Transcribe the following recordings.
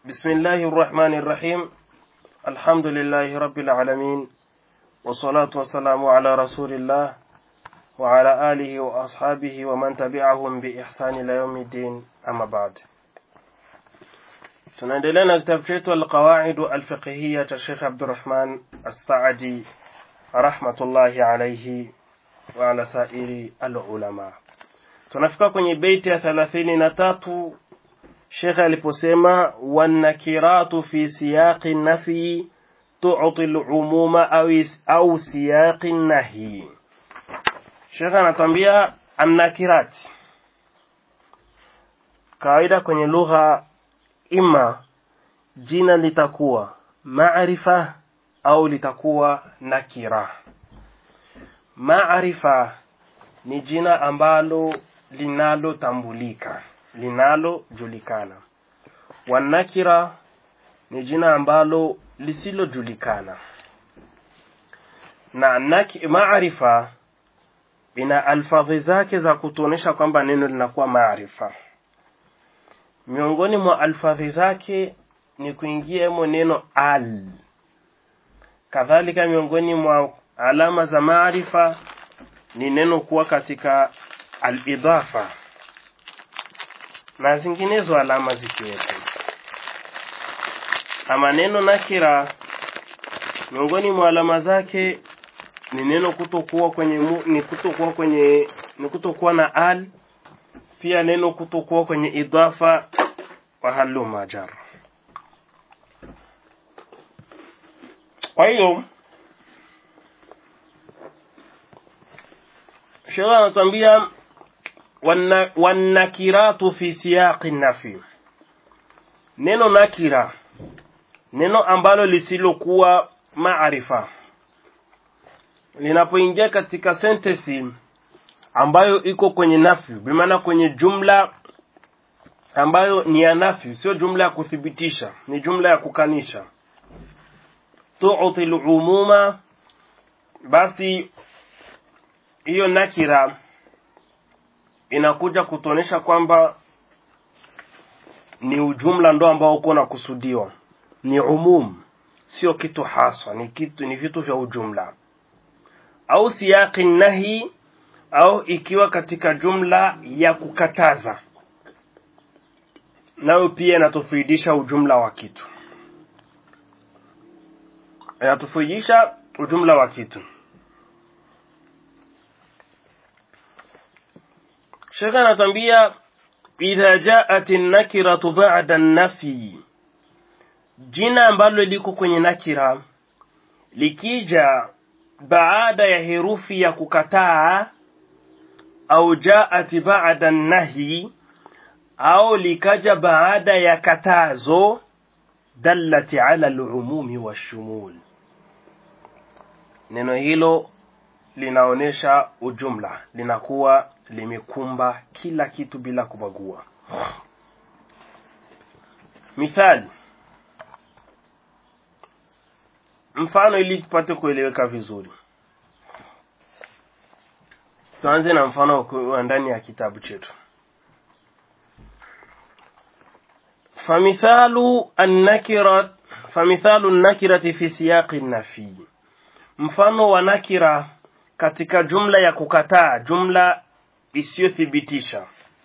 بسم الله الرحمن الرحيم الحمد لله رب العالمين والصلاة والسلام على رسول الله وعلى آله وأصحابه ومن تبعهم بإحسان إلى يوم الدين أما بعد tunaendelea na kitabu chetu alqawaidu alfiqhiya cha Sheikh Abdurrahman As-Saadi rahmatullahi alayhi wa ala sairi alulama. Tunafika kwenye beiti ya thelathini na tatu Sheikh aliposema wanakiratu fi siyaqi nafi tu'ti al-umuma au au siyaqi nahi. Sheikh anatambia annakirat. Kawaida kwenye lugha ima jina litakuwa maarifa au litakuwa nakira. Maarifa ni jina ambalo linalotambulika, linalojulikana. Wanakira ni jina ambalo lisilojulikana. Na naki, maarifa ina alfadhi zake za kutuonesha kwamba neno linakuwa maarifa miongoni mwa alfadhi zake ni kuingia mo neno al kadhalika miongoni mwa alama za maarifa ni neno kuwa katika al-idafa na zinginezo alama zikiwepo ama neno nakira miongoni mwa alama zake ni neno kutokuwa kwenye mu, ni kutokuwa kwenye ni kutokuwa na al pia neno kutokuwa kwenye idafa wa haluma jar kwa hiyo sheria anatuambia wanakiratu fi siyaqi nafi neno nakira neno ambalo lisilokuwa maarifa linapoingia katika sentensi ambayo iko kwenye nafi bimaana kwenye jumla ambayo ni ya nafi sio jumla ya kuthibitisha ni jumla ya kukanisha tu'ti al-umuma basi hiyo nakira inakuja kutuonesha kwamba ni ujumla ndo ambao uko nakusudiwa ni umum sio kitu haswa ni kitu ni vitu vya ujumla au siyaqi nahi au ikiwa katika jumla ya kukataza nayo pia inatufaidisha ujumla wa kitu inatufaidisha ujumla wa kitu Sheikh anatuambia idha jaat an-nakiratu ba'da an-nafi jina ambalo liko kwenye nakira likija baada ya herufi ya kukataa au jaat ba'da an-nahi au likaja baada ya katazo dallati ala al-umumi washumul neno hilo linaonesha ujumla linakuwa limekumba kila kitu bila kubagua mithali mfano ili tupate kueleweka vizuri tuanze na mfano wa ndani ya kitabu chetu فمثال النكرة فمثال النكرة في سياق النفي mfano wa nakira katika jumla ya kukataa jumla isiyothibitisha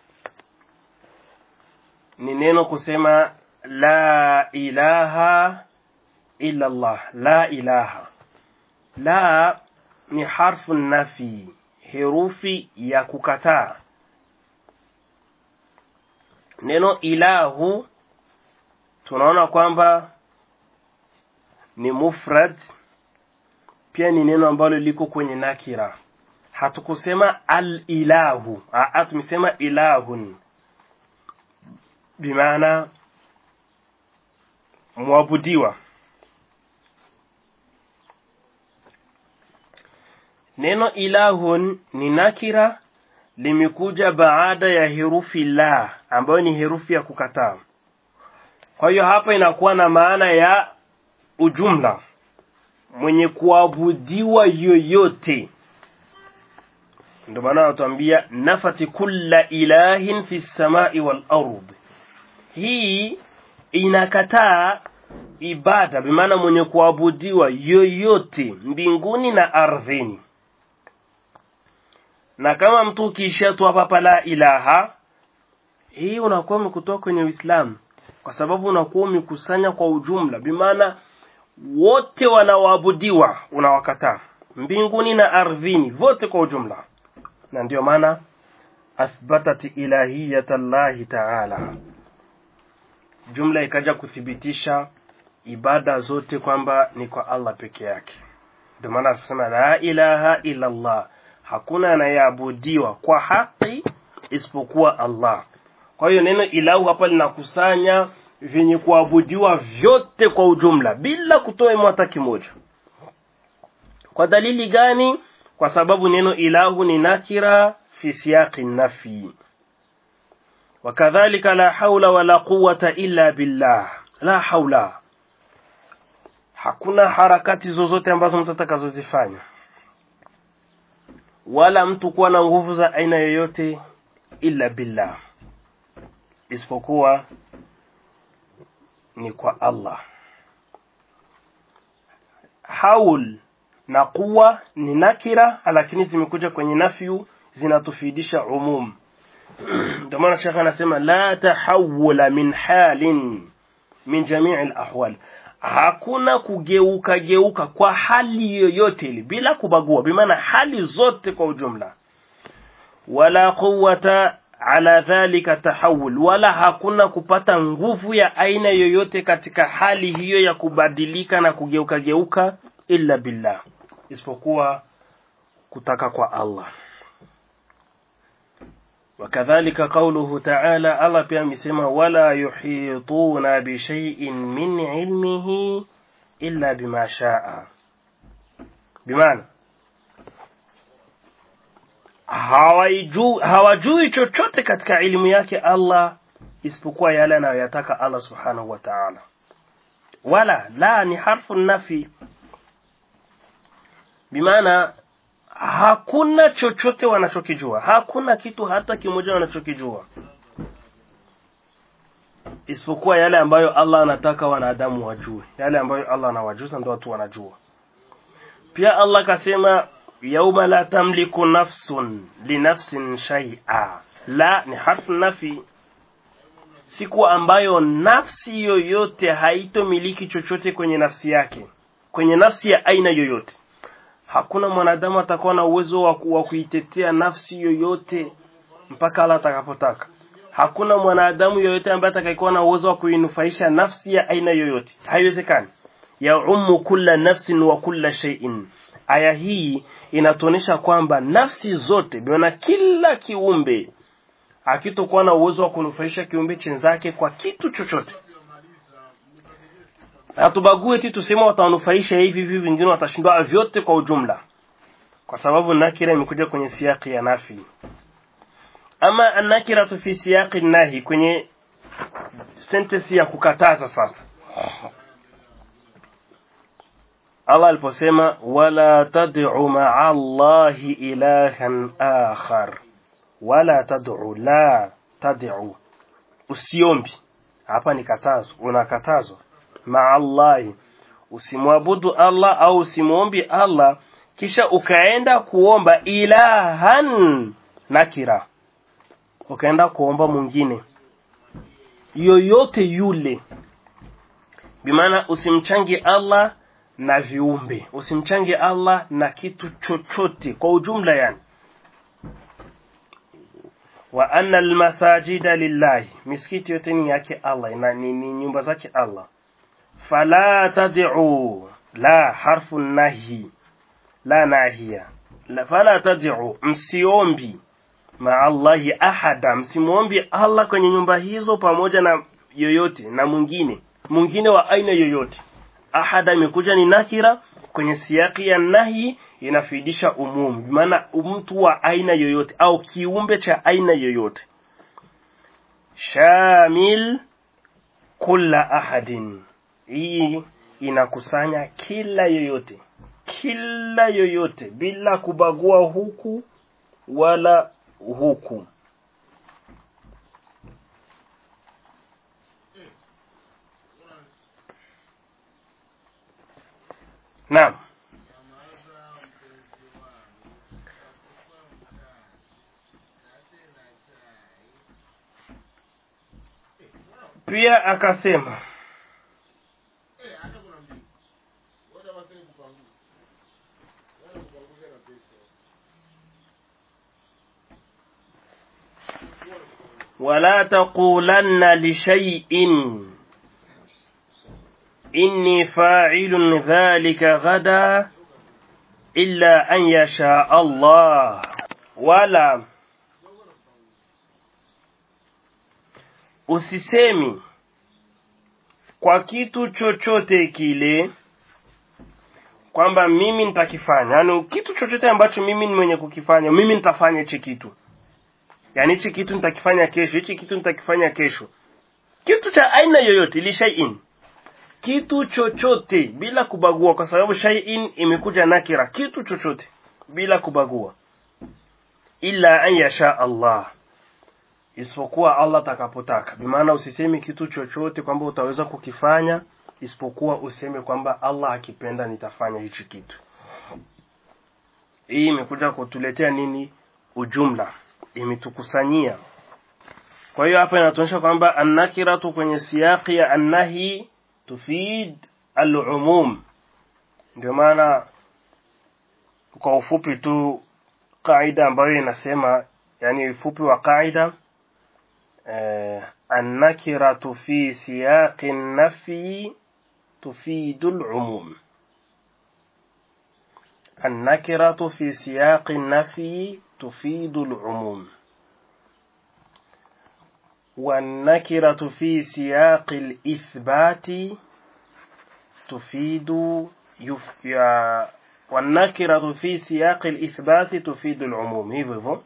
ni neno kusema la ilaha illa Allah la ilaha la ni harfu nafi herufi ya kukataa neno ilahu tunaona kwamba ni mufrad pia ni neno ambalo liko kwenye nakira hatukusema al-ilahu aa tumesema ilahun bimaana mwabudiwa neno ilahun ni nakira limekuja baada ya herufi la ambayo ni herufi ya kukataa kwa hiyo hapa inakuwa na maana ya ujumla mwenye kuabudiwa yoyote ndio maana anatuambia nafati kulla ilahin fi samai wal ard hii inakataa ibada bimaana mwenye kuabudiwa yoyote mbinguni na ardhini na kama mtu ukiishia tu hapa la ilaha hii unakuwa umekutoa kwenye Uislamu kwa sababu unakuwa umekusanya kwa ujumla bimaana wote wanaoabudiwa unawakataa mbinguni na ardhini vote kwa ujumla na ndio maana athbatat ilahiyata llahi taala jumla ikaja kuthibitisha ibada zote kwamba ni kwa Allah peke yake ndio maana tunasema la ilaha illa Allah hakuna anayeabudiwa kwa haki isipokuwa Allah kwa hiyo neno ilahu hapa linakusanya vyenye kuabudiwa vyote kwa ujumla bila kutoa hata kimoja kwa dalili gani kwa sababu neno ilahu ni nakira fi siyaqi nafi wakadhalika la haula wala quwwata illa billah la haula hakuna harakati zozote ambazo mtu atakazozifanya wala mtu kuwa na nguvu za aina yoyote illa billah isipokuwa ni kwa Allah haul na kuwa ni nakira lakini zimekuja kwenye nafyu zinatufidisha umum ndio maana shekha anasema la tahawula min halin min jamii alahwal hakuna kugeuka geuka kwa hali yoyote ile bila kubagua bimaana hali zote kwa ujumla wala quwwata ala dhalika tahawul wala hakuna kupata nguvu ya aina yoyote katika hali hiyo ya kubadilika na kugeuka geuka illa billah isipokuwa kutaka kwa Allah wakadhalika qawluhu ta'ala Allah pia amesema wala yuhituna bi shay'in min ilmihi illa bima sha'a bimaana hawajui hawajui chochote katika elimu yake Allah isipokuwa yale anayoyataka Allah subhanahu wa ta'ala wala la ni harfu nafi bimaana hakuna chochote wanachokijua hakuna kitu hata kimoja wanachokijua isipokuwa yale ambayo Allah anataka wanadamu wajue yale ambayo Allah anawajuza ndio watu wanajua pia Allah kasema yauma la tamliku nafsun linafsin shay'a la ni harfu nafi siku ambayo nafsi yoyote haitomiliki chochote kwenye nafsi yake kwenye nafsi ya aina yoyote hakuna mwanadamu atakuwa na uwezo wa kuitetea nafsi yoyote mpaka Allah atakapotaka hakuna mwanadamu yoyote ambaye atakayekuwa na uwezo wa kuinufaisha nafsi ya aina yoyote haiwezekani ya ummu kulla nafsin wa kulla shay'in aya hii inatuonyesha kwamba nafsi zote biona kila kiumbe akitokuwa na uwezo wa kunufaisha kiumbe chenzake kwa kitu chochote hatubague ti tusema watanufaisha hivi hivi vingine watashindwa vyote kwa ujumla kwa sababu nakira imekuja kwenye siyaki ya nafi ama nakira tu fi siyaqi nahi kwenye sentence ya kukataza sasa Allah aliposema wala tad'u ma'a Allahi ilahan akhar wala tad'u la tad'u usiombi hapa ni katazo unakatazwa ma'a Allahi usimwabudu Allah au usimwombi Allah kisha ukaenda kuomba ilahan nakira ukaenda kuomba mwingine yoyote yule bimaana usimchangi Allah na viumbe usimchange Allah na kitu chochote kwa ujumla yani wa anna almasajida lillahi misikiti yote ni yake Allah na ni, ni nyumba zake Allah fala tad'u la harfu nahi la nahiya la fala tad'u msiombi ma Allahi ahada msimuombi Allah kwenye nyumba hizo pamoja na yoyote na mwingine mwingine wa aina yoyote ahada imekuja ni nakira kwenye siyaki ya nahi inafidisha umumu maana mtu wa aina yoyote au kiumbe cha aina yoyote shamil kulla ahadin hii inakusanya kila yoyote kila yoyote bila kubagua huku wala huku naam pia akasema ولا تقولن لشيء إني فاعل ذلك غدا إلا أن يشاء الله ولا usisemi kwa kitu chochote kile kwamba mimi nitakifanya yaani kitu chochote ambacho mimi ni mwenye kukifanya mimi nitafanya hichi kitu yaani hichi kitu nitakifanya kesho hichi kitu nitakifanya kesho kitu cha aina yoyote ili shay'in kitu chochote bila kubagua kwa sababu shay'in imekuja nakira kitu chochote bila kubagua illa an yasha Allah isipokuwa Allah atakapotaka bimaana usisemi kitu chochote kwamba utaweza kukifanya isipokuwa useme kwamba Allah akipenda nitafanya hichi kitu hii imekuja kutuletea nini ujumla imetukusanyia kwa hiyo hapa inatuonyesha kwamba annakiratu kwenye siyaqi ya annahi tufid al-umum ndio maana kwa ufupi tu kaida ambayo inasema yani ufupi wa kaida eh, annakiratu fi siyaqi nafi tufidu al-umum النكرة في سياق النفي تفيد العموم والنكرة في سياق الإثبات تفيد يف... يا... والنكرة في سياق الإثبات تفيد العموم hivyo hivyo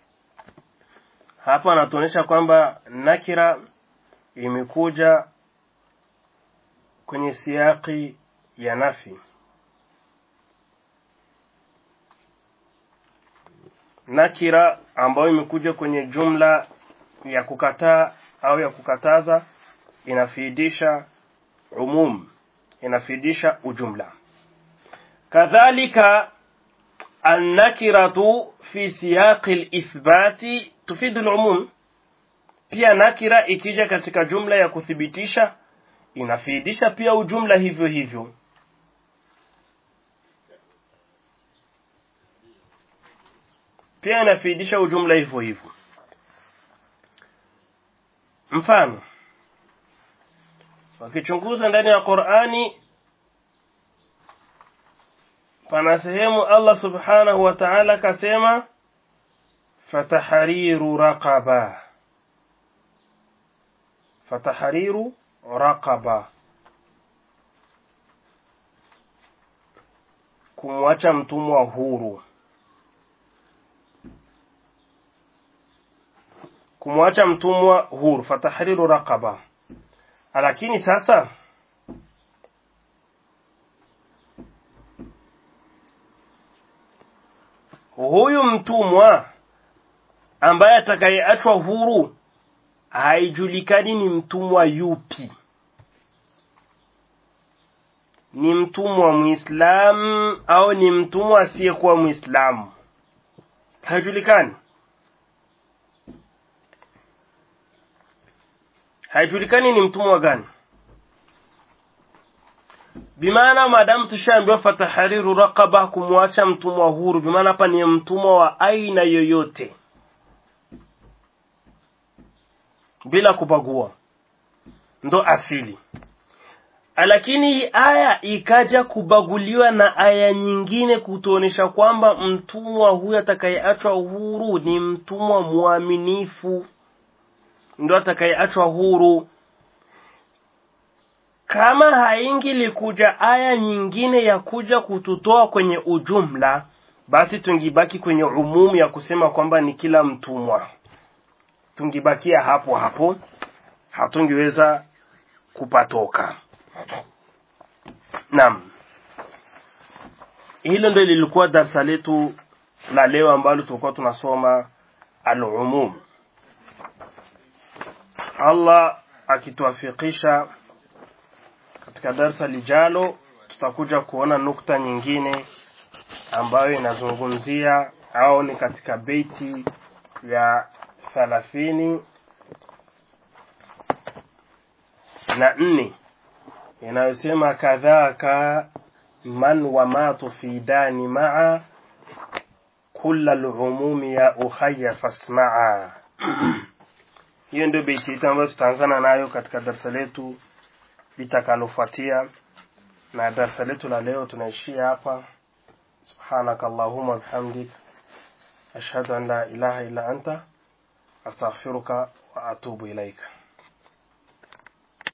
hapa anatuonyesha kwamba nakira imekuja kwenye siaki ya nafi nakira ambayo imekuja kwenye jumla ya kukataa au ya kukataza inafidisha umum inafidisha ujumla kadhalika النكرة في سياق الإثبات تفيد العموم pia nakira ikija katika jumla ya kuthibitisha inafidisha pia ujumla hivyo hivyo pia inafidisha ujumla hivyo hivyo mfano wakichunguza ndani ya Qur'ani pana sehemu Allah subhanahu wa ta'ala kasema fatahriru raqaba fatahriru raqaba kumwacha mtumwa huru kumwacha mtumwa huru fatahriru raqaba lakini sasa huyu mtumwa ambaye atakayeachwa huru haijulikani ni mtumwa yupi ni mtumwa muislamu au ni mtumwa asiyekuwa muislamu haijulikani haijulikani ni mtumwa gani bimaana maadamu tushaambiwa fatahariru raqaba kumwacha mtumwa huru bimaana hapa ni mtumwa wa aina yoyote bila kubagua ndo asili lakini hii aya ikaja kubaguliwa na aya nyingine kutuonesha kwamba mtumwa huyu atakayeachwa huru ni mtumwa mwaminifu ndo atakayeachwa huru kama haingilikuja aya nyingine ya kuja kututoa kwenye ujumla basi tungibaki kwenye umumu ya kusema kwamba ni kila mtumwa tungibakia hapo hapo hatungiweza kupatoka naam hilo ndio lilikuwa darsa letu la leo ambalo tulikuwa tunasoma al-umum Allah akituafikisha katika darsa lijalo tutakuja kuona nukta nyingine ambayo inazungumzia au ni katika beiti ya thalathini na nne inayosema kadhaka man wamatu fi dani maa kula lumumi ya ukhaya fasmaa hiyo ndio beiti yetu ambayo tutaanzana nayo katika darasa letu litakalofuatia na darasa letu la leo tunaishia hapa سبحانك اللهم وبحمدك أشهد أن لا إله إلا أنت أستغفرك وأتوب إليك